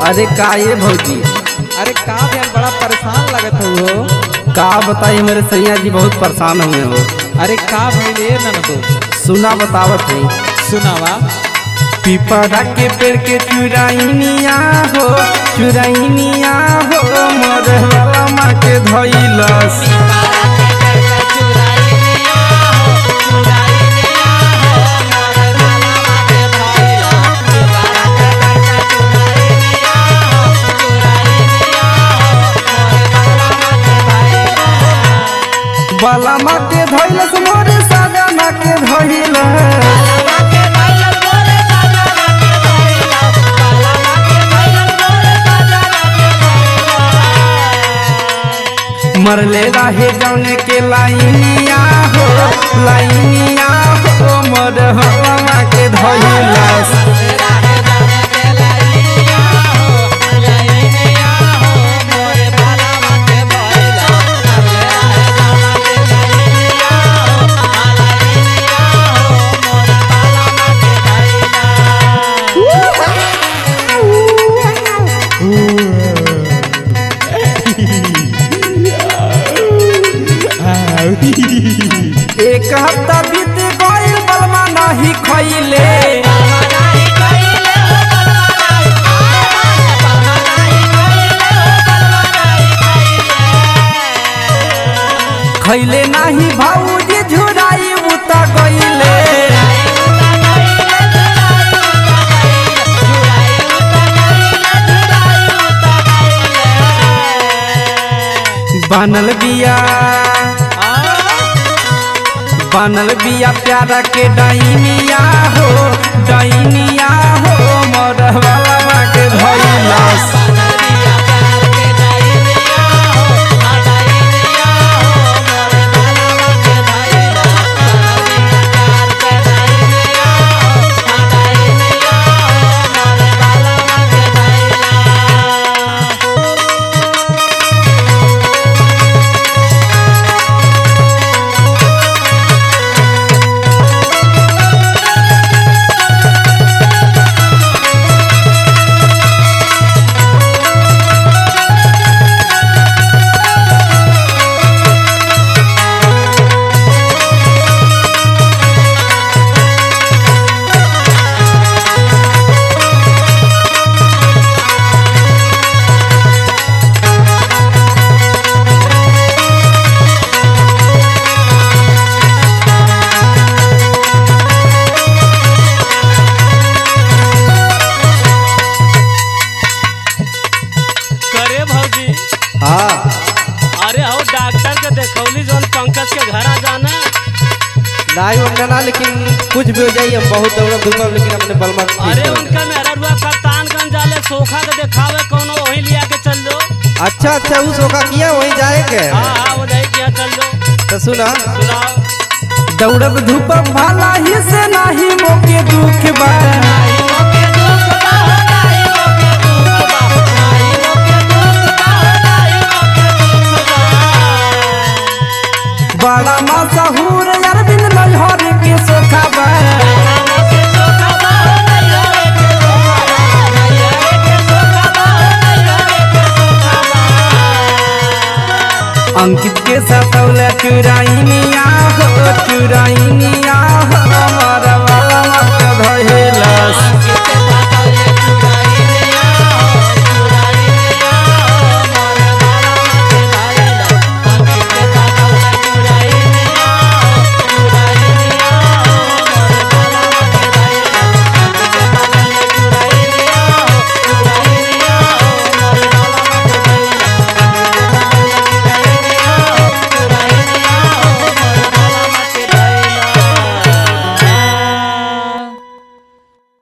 अरे का ये भौजी अरे का भैया बड़ा परेशान लगत हो का बताई मेरे सैया जी बहुत परेशान हुए हो अरे का भइले ननदो सुना बतावत है सुनावा पिपरा के पेड़ के चुराइनिया हो चुराइनिया हो मोर वाला माँ के धइलस बाला माँ के धइलस मोर साजना के धइलस मरले रहे जौने के लाइनिया हो लाइनिया हो मोर वाला माँ के धइलस एक हफ्ता बीत गइल बलमा नाही खइले खइले नाही भाऊजी झुराई उता गइले बनल बिया बनल बिया प्यारा के डाइनिया हो डाइनिया हो मोर वाला के भइलस करे भौजी हाँ अरे हो डॉक्टर के देखौली जोन पंकज के घर आ जाना नहीं उनका ना लेकिन कुछ भी हो जाइए हम बहुत दौड़ब धूपब लेकिन अपने बलमा के ठीक अरे करब। उनका मेरा रुआ कप्तानगंज जाले सोखा के देखावे कोनो वहीं लिया के चल दो अच्छा अच्छा उस होका किया वहीं जाए के हाँ हाँ वो जाए किया चल दो तो सुना सुनाओ दौड़ब धूपब भाला ही से नाही मोके दुख बा बड़ा मशहूर अरविंद नजहर के सोखा बा अंकित के सतौला चुराइनिया हो चुराइनिया हो